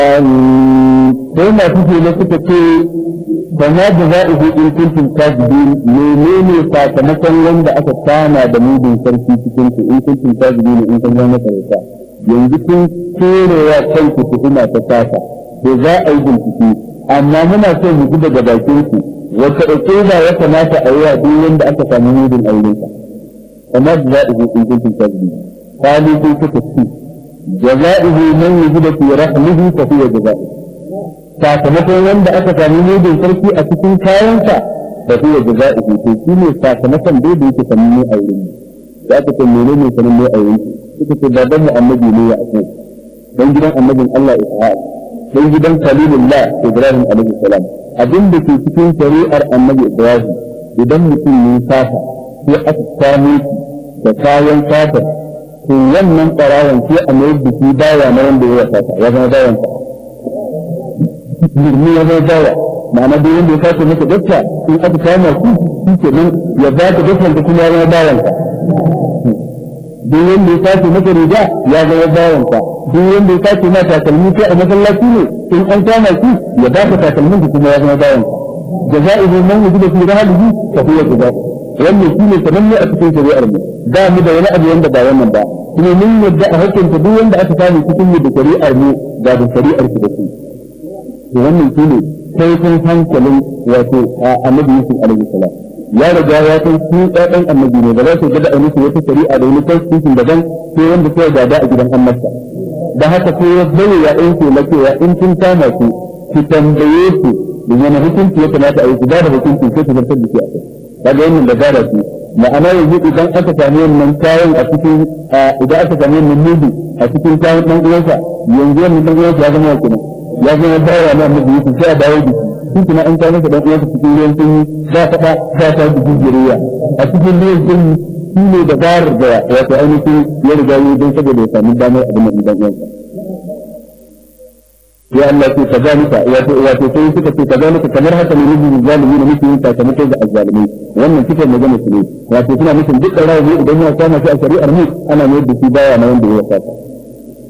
sai masu ke na suka ce ba ma da za a in kuntum kazibin menene sakamakon wanda aka kama da mudin sarki cikin ku in kuntum kazibin in kun zama karanta yanzu kun kerewa kanku tuhuma ta kasa to za a yi bincike amma muna so mu ji daga bakin ku wata ukuba ya kamata a yi wa duk wanda aka samu mudin aure ka kamar da za a in kuntum kazibin kalu kun suka ci جزائه من وجد في رحمه فهو جزائه sakamakon wanda aka sami mudin sarki a cikin kayansa da huwa jaza'ihi to shi ne sakamakon dai da yake sanin ne a wurin da aka ce mene ne sanin ne a wurin suka ce baban mu annabi ne ya ako dan gidan annabin Allah Ishaq dan gidan Khalilullah Ibrahim alaihi salam abin da ke cikin shari'ar annabi Ibrahim idan mutum ne safa sai aka samu da kayan safa to wannan tsarawan sai a mai da shi bawa na wanda ya wasa ya zama bawan sa birni ya zama bawa ma'ana duk wanda ya kace maka gaskiya in aka kama shi shi ke nan ya ba ta gaskiya da kuma ya zama bawan sa duk wanda ya kace maka riga ya zama bawan sa duk wanda ya kace maka takalmi kai a masallaci ne in an kama shi ya ba ta takalmin da kuma ya zama bawan sa jaza'ihu man wujida fi rahlihi fa huwa jazaa'u wannan shi ne sananne a cikin shari'ar mu ba mu da wani abu wanda ba wannan ba kuma mun yadda a hukunta duk wanda aka samu cikin mu da shari'ar mu ga da shari'ar su da su to wannan shi ne sai kun hankalin wato annabi Yusuf alaihi salam ya riga ya san su ɗaɗan annabi ne ba za su gada a musu wata shari'a da wani constitution daban sai wanda sai gada a gidan annabta da haka sai ya bayyana ya ɗauke na cewa in kun kama su ki tambaye su da wani hukunci ya kamata a yi su ba da hukunci sai su zartar da shi a kai kaga wannan da gara ce ma'ana yanzu idan aka sami wannan kayan a cikin idan aka sami wannan mudu a cikin kayan dan uwansa yanzu wannan dan uwansa ya zama wa kenan ya zama bawa na annabi Yusuf sai a dawo da shi shi kuma an kawo masa dan uwansa cikin ruwan sanyi za ta ba za ta da jijiriya a cikin ruwan sanyi shi ne da barar da wato ainihin ya riga yi don saboda ya sami damar abin da dan uwansa ya Allah ce kazalika wato wato sai suka ce kazalika kamar haka ne rubu zalimi ne muke yin sakamako ga azzalimi wannan cikin magana su ne wato suna nufin duk da rawu idan ya kama shi a shari'ar mu ana mai da shi baya na wanda ya saka